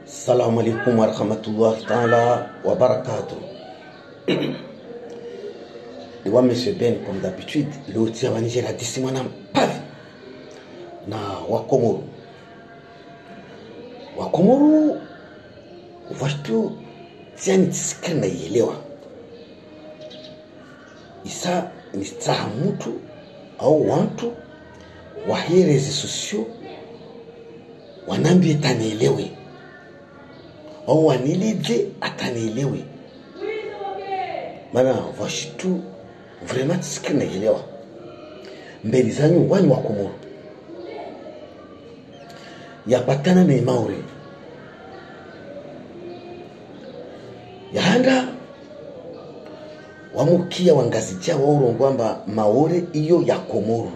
Assalamu alaikum warahmatullahi taala wabarakatuh. Iwa Monsieur Ben comme d'habitude leo wa Niger hadisi mwana mpavi na Wakomoro. Wakomoro washtu tiani tisikiri na ielewa isa ni staha mtu au wantu wahie rezo sosio wanambie tanielewe au wanilidze atanielewe maana vashitu vraiment tisikiri naielewa mbeli zanyu wanyu wa Komoro yapatana na Maori yahanda wamukia wangazija waurongwamba maore iyo ya Komoro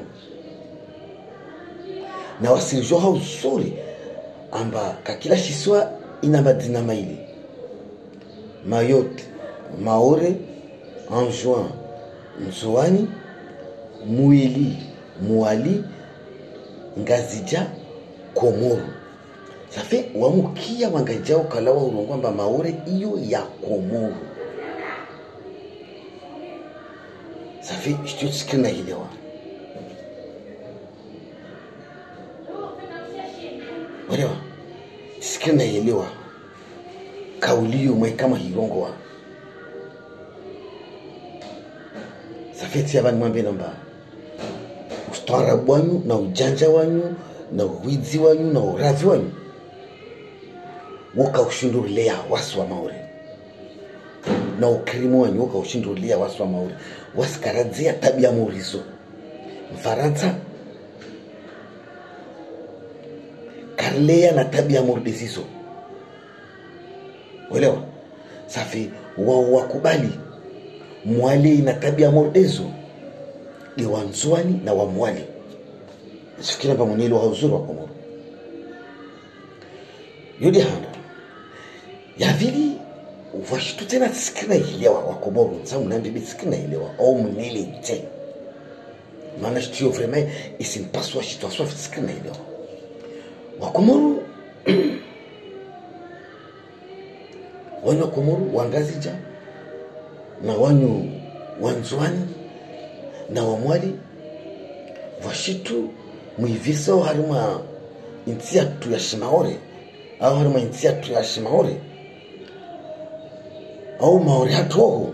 na wasirijwa hao zuri amba kakila shiswa ina madina maili Mayotte Maore Anjouan Nzoani Muili Muali Ngazija Komoro safe wamukia wangajao kalawa urongwamba maore iyo ya Komoro safe shityo tsikiri naielewa walewa tsikiri naielewa kauliyo mwe kama hirongowa safeti ya vanhu mwambe namba ustaarabu wanyu na ujanja wanyu na uwidzi wanyu na uravi wanyu wokaushindurilea wasi wa maore na ukirimu wanyu wokaushindurilea wasi wa maore wasikaradzia tabia murizo mfaransa karleya na tabia murdisizo welewa safi wao wakubali mwali na tabia mordezo ni wanzwani na wamwali sifikira mba mwenyeli wa uzuri wa komoro yodi handa yavili vashitu tena tisikina ilewa wa komoro nsamu nambibi tisikina ilewa au mnele te maana shituyo vraiment isimpaswa shitu aswa tisikina ilewa wa komoro wanyu wa komoro wangazija na wanyu wanzwani na wamwali vashitu mwivisa au harima inti yatu ya shimaore au harima inti yatu ya shimaore au maore hatu oho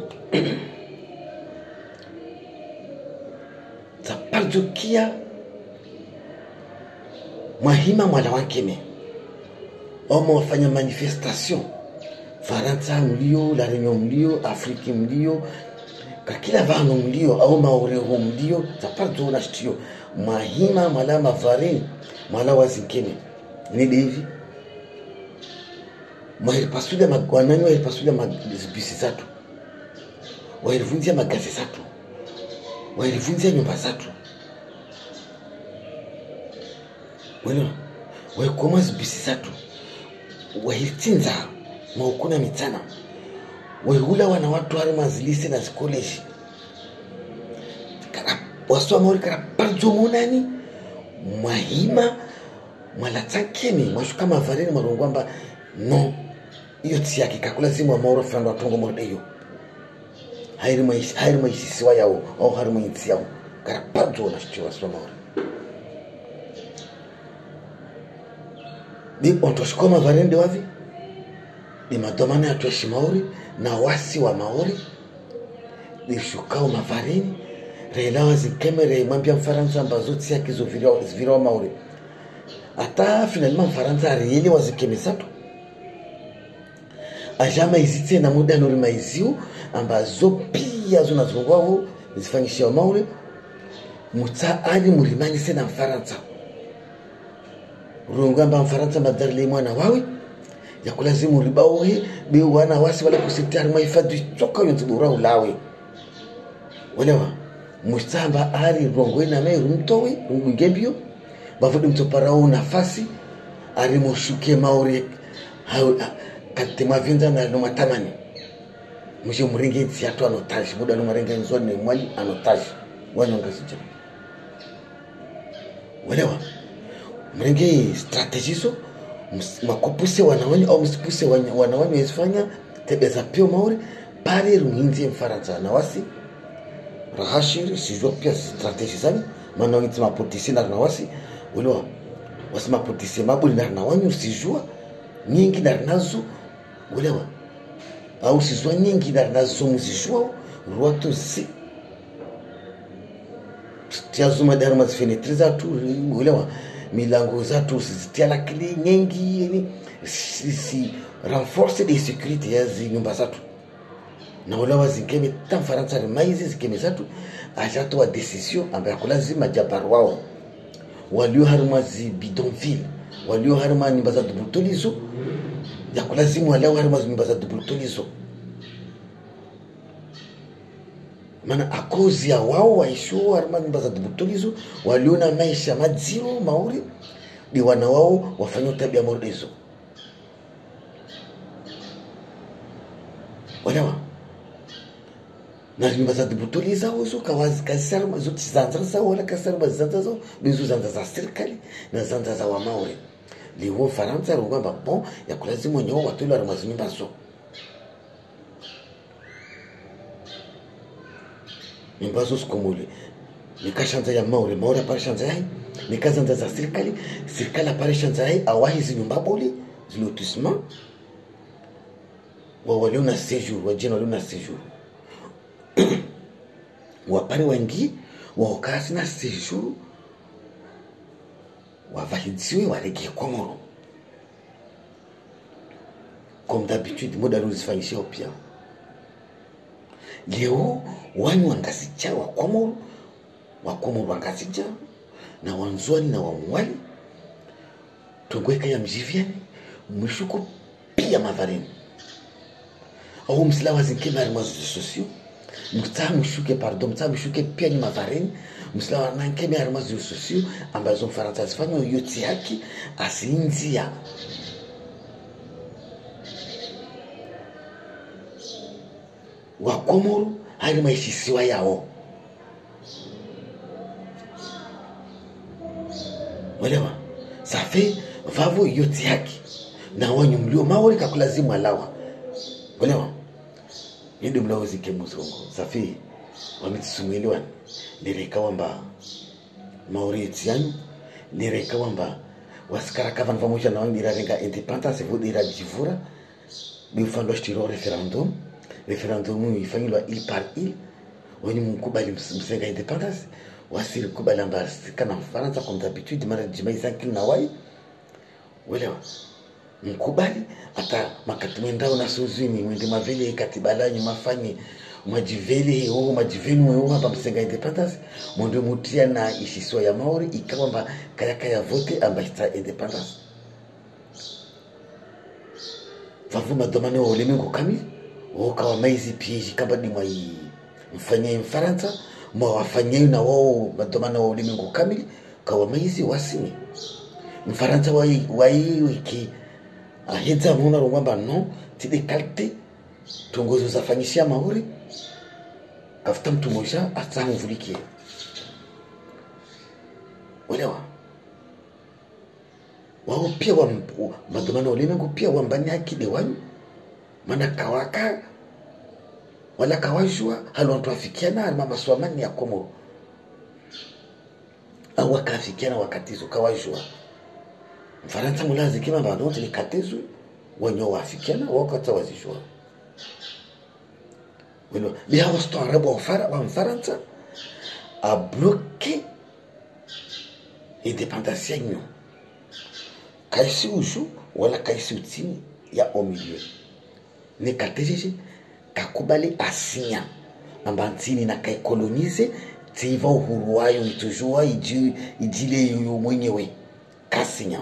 taparjukia mwahima mwala wankeme au mwafanya manifestation faransa mlio la reunion mlio afriki mlio kakila vanu mlio au maoreho mlio zaparto na shtio mahima mala mavarini mala wazinkene nidi hivi mwahiripasulia wanani wahiripasulia mazibisi zatu wahirivunzia magazi zatu wahirivunzia nyumba zatu welewa wahikoma zibisi zatu wahiritinza maukuna mitsana wehula wana watu hari mazilisi na zikoleshi waswa maori kara parjo monani mwahima mwalatsankeni mwashuka mavareni mwarongwamba no iyo tsi yake kakula zimu wa maoro fando atongo mordeyo hairi mwaisisiwa yawo au hari mwaitsi yawo kara parjo na shiti waswa maori di ontoshikwa mavareni de wavi ni madomano yatu ya shimaori na wasi wa maori lishukao mafarini reilawa zikeme reimwambia mfaransa ambazo tsi yake zovirawa maori hata finalima mfaransa arielewa zikeme zatu ajama izitse na muda nori maiziu ambazo pia zonazongwavo zifanyishia maori mutsa ali murimanyise na mfaransa rongo amba mfaransa madarile mwana wawe yakulazimu ribaohe be wana wasi wala kusitari mahifadhi choka yonzibura ulawe walewa musamba ari rongwe na mai rumtowe rungwingebio bavudi mtoparao nafasi ari mushuke maore kate mavinza na no matamani mushe muringe tsiato anotaji muda no marenga nzwa ne mwali anotaji wanonga sija walewa murenge strategizo ms- makupuse wanawanyu au msipuse wanya- wanawanyu wezifanya tabia za pio mauri pale rumhinzie mfaransa na wasi rahashiri sijua pia strateji zani maana wangiti mapotisi na wasi uliwa wasi mapotisi mabuli na na wanyu sijua nyingi na nazo ulewa au sijua nyingi na nazo mzijua ruatu si tiazuma dari mazifenetri zatu ulewa milango zatu sizitia lakini nyingi yani si, si renforce de sécurité ya zi nyumba zatu na ulewa zikeme ta mfaransa ni maizi zikeme zatu ajatoa decision ambaye akulazima jabar wao walio harima zi bidonville walio harima nyumba za dubulutolizo yakulazimu walio harima zi nyumba za dubulutolizo maana akozi ya wao waisho harima nyumba za dubulutolizo waliona maisha madziro mauri ni wana wao wafanya tabia mordezo walewa na nyumba za dibutoli zao zo kawazi kasarma zo tizanza zao wala kasarma zanza zao bizo zanza za serikali na zanza za wamaure liwo faransa rugamba bon yakulazimu nyo watolo aramazi nyumba zo nyumba zo sikomule nikashanza ya maure maure apare shanza yai nikazanza za serikali serikali apare shanza yai awahi zi nyumba boli zilotissement wa walio na séjour wajina walio na séjour wapare wengi waokasi na séjour wavahidziwe waregie komoro comme d'habitude muda aliozifanyishia pia leo wani wangazija wa komoro wa komoro wangazija na wanzwani na wamuwali tongweka ya mjivyani mwishuko pia mavareni au msila wazinkeme ari mwazo sosio mtsaa mshuke pardon mtsaa mshuke pia ni mavareni msila wanankeme ari mwazo sosio ambazo mfaransa azifanya yoti yake asinzia wakomoro hari maishisiwa yao welewa safe vavo yoti yake na wanyu mlio maori kakulazimu alawa welewa yende mlawozike muzongo safi wamitisumweliwani nireka wamba mauriti yanyu nireka wamba wasikaraka vanhu vamosha na wangu irarenga independence vodira jivura biufandwa shitiro referendum referendum ifanyilwa il par il wenye mkubali ms- msenga independence wasiri kubali amba sikana mfaransa comme d'habitude mara jimaisankili na wai welewa mkubali hata makati mwendao na suzini mwende mavele katiba lanyu mafanye mwajivele oo majivenu oo hapa msenga independence mwende mutia na ishiswa ya maori ikawamba kayaka ya vote amba ita independence vavu madomane wa ulimwengu kamili wokawa maizi pieji kamba ni mwai mfanyie mfaransa mwawafanyie na wao madomane wa ulimwengu kamili kawa maizi wasini mfaransa wai wai wiki ahedza muna rongwamba no tide kalte tongozo zafanyisia mauri kafuta mtu moja atsamvulikie welewa wao pia wa madomano ulimwengu pia wambani akide wanyu mana kawaka wala kawajua halwantu afikiana alima maswamani ya komoro au wakaafikiana wakatizo kawajua mfaransa mulazikima vanoti likatezwe wenye waafikiana wakata wazijua welo lihawa staarabu wa Mfara- wa mfaransa abloke independance yanyu kaisi uju wala kaisi utini ya au milieu ne katejeje kakubali asinya amba ntini na kaikolonize tiva uhuru wayo itujua iji, ijile yoyo mwenyewe kasinya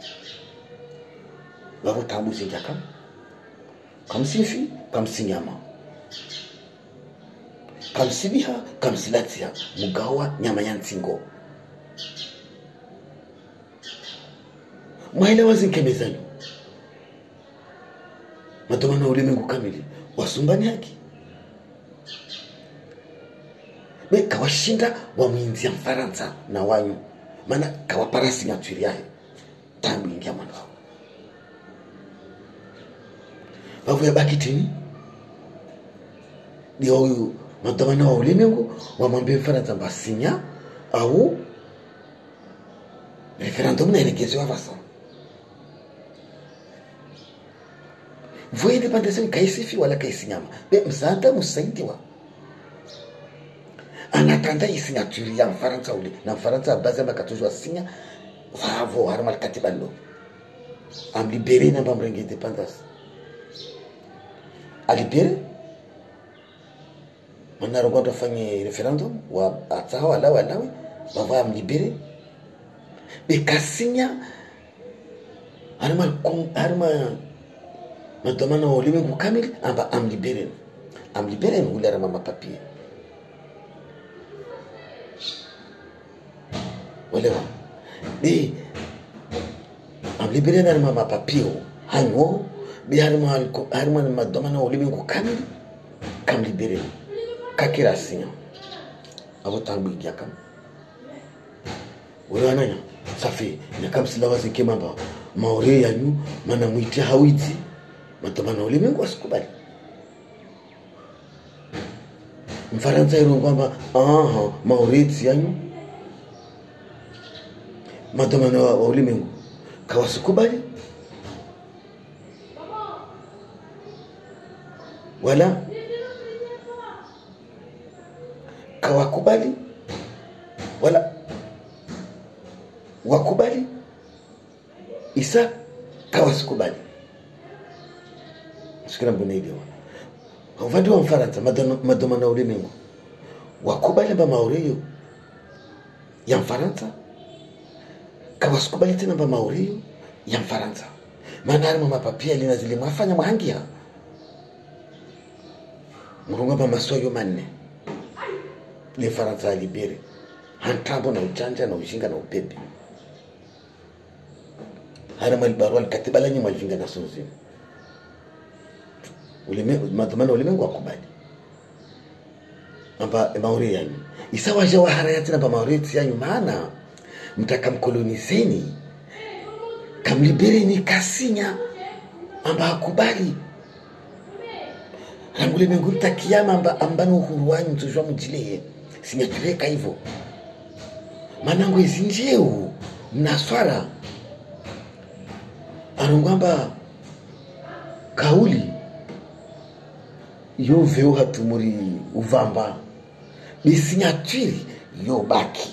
vavotambuzinja kam kamsifi kamsinyama kamsibiha kamsilatia mugawa nyama ya ntsingo mwaelewa zinkemezanyu madomano ya ulimwengu kamili wasumbani haki be kawashinda wamwinzia mfaransa na wanyu maana kawapara signature yayo tambu ingia mwana wao vavuya bakitini dia huyu madhamana wa ulimwengu wamwambia mfaransa mbasinya au referendum naelekezewa vasa voyende pandeseni kaisifi wala kaisinyama be msanta musaidiwa anatanda isignature ya mfaransa ule na mfaransa abazi amba katozwa sinya vavo harima likatiba lo amlibere namba mrenge independance alibere manarongondo afanye referendum wa atsaha wala walawe vava amlibere bekasinya harima harima madomana wa ulimwengu kamili amba amliberen amliberen ule arama mapapie olewa be amliberen arama mapapie hanyo be harima harima madomana wa ulimwengu kamili kamliberen kakira sinya abo tangu igia kam wale wananya safi nyakamsila wazike mamba maore yanyu mana mwiti hawiti matomana ulimwengu asikubali mfaransa iro kwamba aha maureti yanyu matomana wa, wa ulimwengu kawasikubali wala kawakubali wala wakubali isa kawasikubali sikira mbunailiwa uvandi wa mfaransa madomana ulimwengu wakubali mba maureyo ya mfaransa kawasikubali tena mba maureyo ya mfaransa maana arimo mapapia lina zile mwafanya mwahangia murunga mba maswayo manne le mfaransa alibere hantambo na ujanja na ujinga na upepe harima libarua likatiba lenye mwalijinga na sunzini madhumani ulimwengu wakubali amba mauri yanyu isawaja waharayati namba maureti yanyu maana mtakamkolonizeni kamlibereni kasinya amba akubali rangulimwengu mtakiyama amba ambani uhuru wanyu tuzwa mujileye sinyachureka hivyo manango izi njeu mnaswara anongwamba kauli yoveo hatumuri uvamba bisinyatwiri yobaki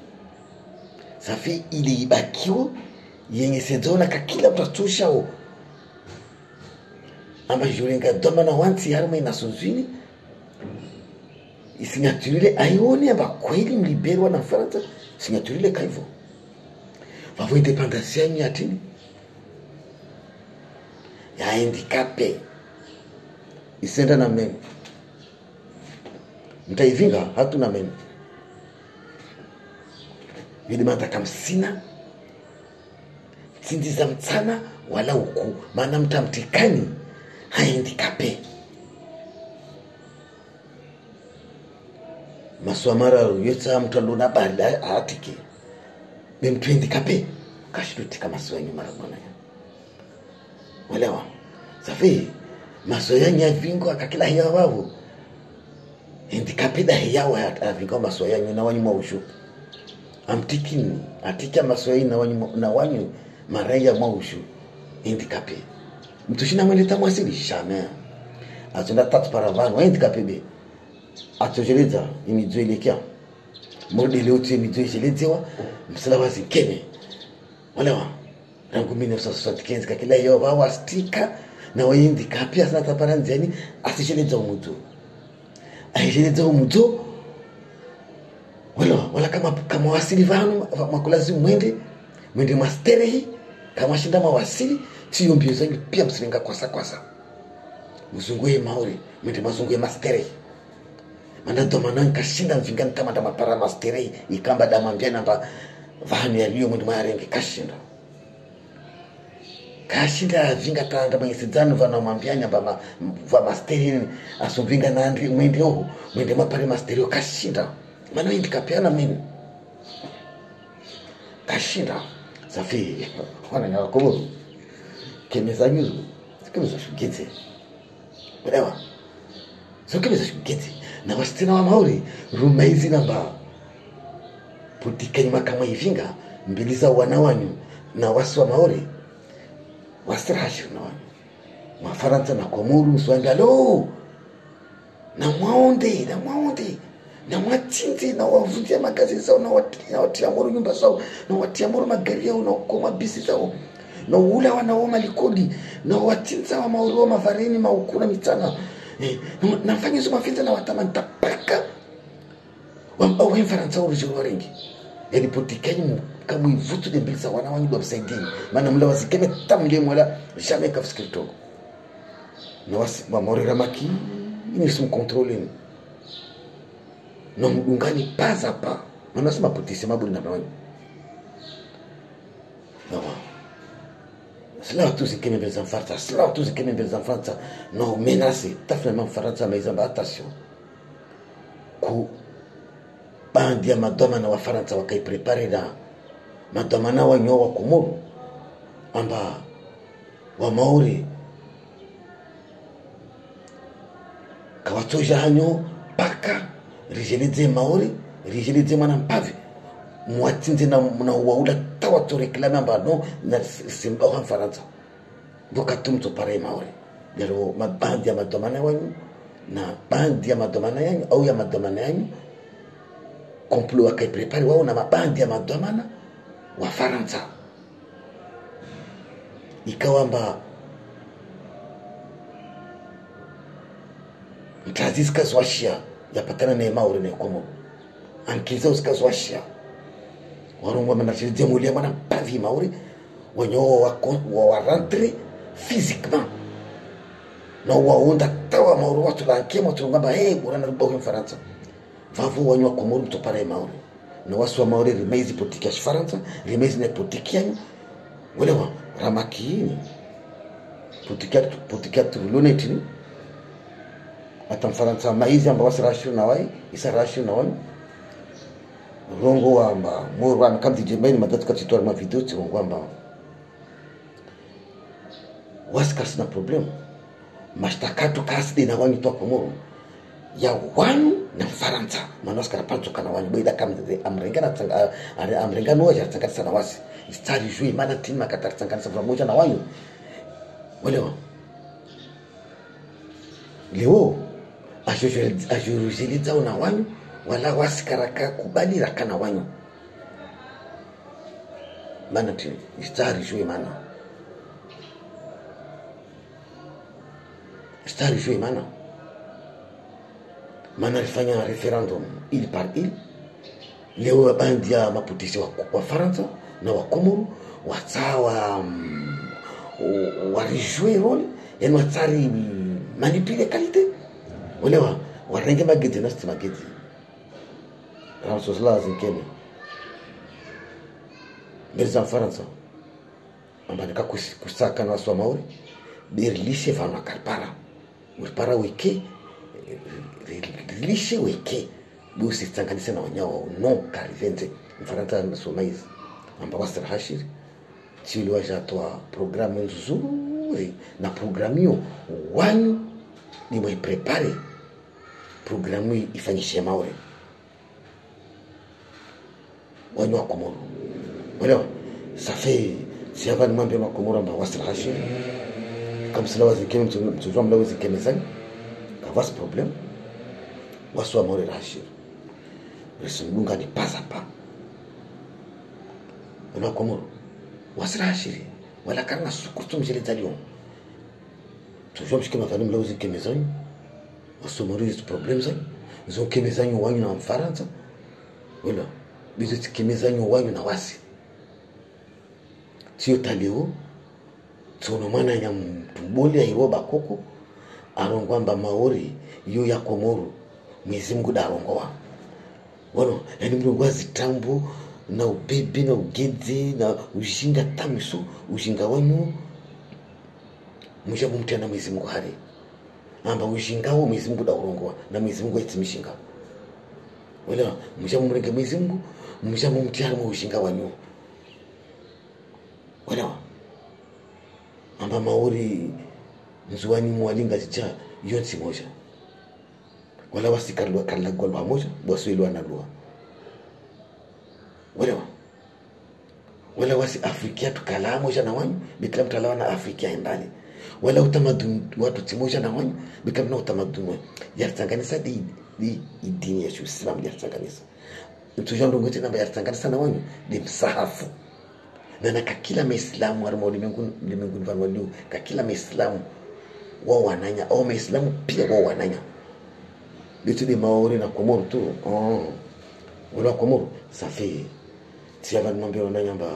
safi ile ibakiwo yenye sedzona kakila mtu atushao amba jurenga domana wansi harima inasozwini isinyaturile aione amba kweli mliberwa na mfaransa sinyaturile kaivo vavo independance yanyu yatini yahandikape isenda na meno mtaivinga hatuna meno vidimataka msina tsinzi za mtsana wala uku maana mtamtikani haendikape maswamara yotsa mtu alona bali aatike bemtu endikape kashilutika masiwanyu mara mwana walewa safi masoya nyavingo akakila hiya wavo endikapida hiyawa avingo masoya nyu na wanyu maushu amtikini atika masoya na wanyu na wanyu maraya maushu endikape mtushina mweleta mwasili jamais atunda tatu para vanhu endikape be atojeledza imidzo ilekya modele uti imidzo icheledzewa msala wazi kene walewa rangu 1975 kakila hiyo wao astika na waindika pia sana tapara nzeni asisheledza umudzo aisheledza umudzo wala wala kama kama wasili vanu makulazi mwende mwende masterehi kama shinda mawasili tiyo mbio zangu pia msilenga kwasa kwasa mzunguye maori mwende mazunguye masterehi manda domana nkashinda mvinga nkamata mapara masterehi ikamba damambia namba vanu yaliyo mwende marenge kashinda kashinda avinga tanda manyisidzano vana mwambianya va va masterini asomvinga nandi mwende oho mwende mapare masterio kashinda mana indikapeana mini kashinda safi wananyakakovo kemezanyuzo sikemezashugidze elewa sokebeza shugeti na wasitina wa maori rumaizi namba putikanyuma kamwe ivinga mbili za wana wanyu na wasi wa maori wasirahashiri na wanyu mafaransa na komuru mswanga lo na mwaonde na mwaonde na mwatsinze na wavunjia magazi zao na wati- na watia moro nyumba zao na watia moro magari yao na ukoma bisi zao na ula wanao malikodi na watsinza wa mauri wa mavareni maukuna mitana eh, na- nafanya hizo mafinza na watamanta paka wambao faransa urujuru warengi yani potikenyi kamwe vutu de mbilisa wana wanyu bamsaidini maana mla wasikeme tamle mwala jamais kafikiri togo na wasi maori ramaki ini simkontrole ni na mdungani paza pa manasema potise mabuli na nawanyu nawa sila tu zikeme mbele za mfaransa sila tu zikeme mbele za mfaransa no menase tafina mfaransa maizamba attention ku bandi ya madomana wa faransa wakaiprepare na madomana wanyo wa komoro amba wa maori kawatoja hanyo paka rijelidze maori rijelidze mwana mpavi mwatsinze na, na waula tawato reklame amba no na simba wa faransa vokatumto pare maori lero mabandi ya madomana wanyu na bandi ya madomana yanyu au ya madomana yanyu komplo wakaiprepare wao na mabandi ya madomana wa faransa ikawamba mtazi zikazwashia yapatana ne mauri ne komo ankiza zikazwashia warungwa manachiridzie mulia mwana mpavi mauri wenyewo wa, wa rentre physiquement na waunda tawa mauri watu lankie watu ngamba hey burana rubahu mfaransa vavo wanywa komoro mtopara mauri na wasu wa mauri rimeizi potiki ya faransa rimeizi ne potiki yanyu welewa ramakini potikia potikia turulonetini hata mfaransa maizi amba wasirashiri na wai isarashiri na wani rongo wamba moro wana kamti jembaini madatu katitora ma video tsirongo amba wasikasi na problem mashtakato kaside na wanyu toa komoro ya wanyu na mfaransa mana wasikara pantsoka na wanyu boida kamze amrengana tsanga amrengana waja tsanganisa na wasi istari jui mana tini makatari tsanganisa pamoja na wanyu welewa leo azhuruzhilidzao na wanyu wala wasikaraka kubaliraka na wanyu mana ti istari jui mana istari jui mana mana alifanya referendum il par il leo wabandi ya maputisi wa, wa faransa na wakomoro watsawa um, warijue role yani watsari manipule kalite olewa warenge magedi nasti magedi ramsosla zinkeme mbele za mfaransa ambanika kusaka na wasu wa maori berilishe vanu akaripara uripara weke rilishe weke busitsanganise na wanyawa no karivenze mfaransa nasomaizi amba wasirahashiri chili wajatoa programu nzuri na programu hiyo wanyu nimwaiprepare programu hii ifanyishe maore wanyu wa komoro elewa safe siava nimwambia makomoro amba wasirahashi kamsila wazikeme mtuzwa mla wazikemezani kavasi problem wasu wa maore rahashiri risimdunga ni pasa pa wana komoro wasirahashiri wala karna sukurtumjeleza lyon toujours mshike mafani mla uzikeme zanyu wasomorizi problem zanyu zokeme zanyu wanyu na mfaransa wala bizo tikeme zanyu wanyu na wasi tiyo taleo tsono mwana ya mtumboli airoba koko arongwamba maori yo ya komoro mwezi mungu darongowa wano yani mlungu azitambo na ubebe na ugedze na ujinga tamiso ujinga wanyu musha mumtia na mwezi mungu hari amba ujingawo mwezi mungu daurongowa na mwezi mungu aitimishinga welewa musha mumrenge mwezi mungu musha mumtia harimo ujinga wanyu welewa amba maori nzuwani mwalinga zicha iyo nsi moja wala wasikarlua karlagwa lwa moja waswelwa na lua walewa wala wasi afrikia tukala moja na wanyu bikila mtu alawa na afrikia endani wala utamaduni watu timoja na wanyu bikila mna utamaduni wanyu yartanganisa di di idini ya Uislamu yartanganisa tujandongo tena yartanganisa na wanyu di msahafu na na kakila maislamu arima ulimwenguni ulimwenguni vanu waliu kakila maislamu wao wananya au maislamu pia wao wananya bitu di maori na komoro tu oh. wala komoro safi tia vanhu mambe wananya mba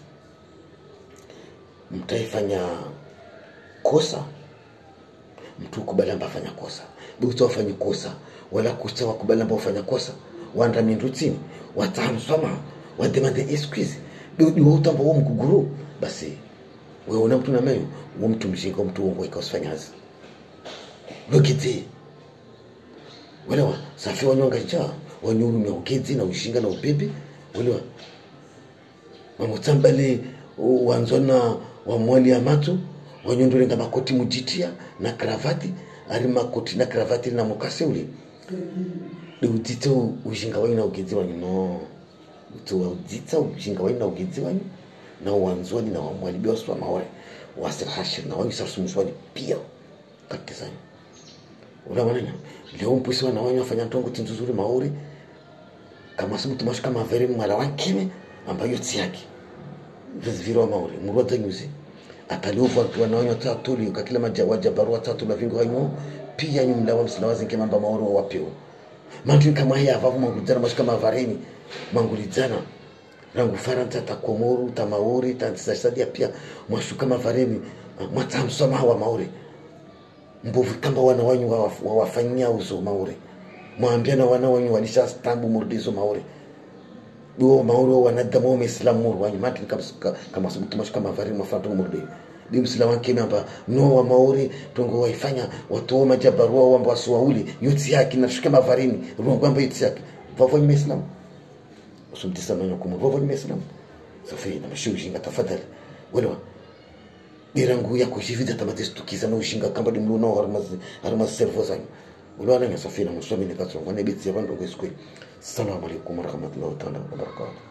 mtaifanya kosa mtu ukubali amba afanya kosa buta wafanye kosa wala kusa wakubali amba ufanya kosa wanda mindu chini watahamswama wademande excuse biudi wautamba wo mguguru basi weona mtu nameyo wo mtu mjinga mtu wongoika usifanyazi lokiti welewa safi wanyonga njaa wanyurumia ugedzi na ushinga na ubebe welewa mamutsambale wanzona wamwali ya matu wanyondolenga makoti mujitia na kravati ari makoti na kravati na mukase uli diudzitsa ushinga wanyu na ugedzi wanyu no kuti waudzitsa ushinga wanyu na ugedzi wanyu na wanzoni na wamwali biwaswa maore wasirhashir na wanyu sarsumuswani pia katizanyu ulawananya leo mpusi wana wanyu wafanya ntongo tinzuzuri maori kama si mtu mashika mavere mwala wankime ambayo tsi yake viziviro wa maori murwa dzanyuzi ataliova wana wanyu tatuli kakila maja wajabaru watatu la vingo wanyu pia nyumla wa msila wazinke mamba maori wa wapeo mantu kama haya avavu mangudzana mashika mavareni mangulidzana rangu faranta takomoru tamaori tantisasadia pia mwashuka mavareni mwatsamsoma wa maori mbovu kamba wana wanyu wawafanyia uzo maure mwambia na wana wanyu walisha stambu murdizo maure duo maure wa wanadamu wa islam muru wanyu mati kama kama subutu mashika mavari mafanto murdi bi msila wanke namba no wa maure tongo waifanya watu wa majabarua wa mbasu wauli yotsi yake na shika mavarini rungu amba yotsi yake vavo ni islam usumtisa manyo kumu vavo ni islam safi na mshuji tafadhali wala dirangu yako jivida tamatestukiza na ushinga kamba di mluno harmazi harmazi servo zanyu ulwana nya safina muswami ne katso ngone bitsi bandu kweskwe assalamu alaikum warahmatullahi ta'ala wabarakatuh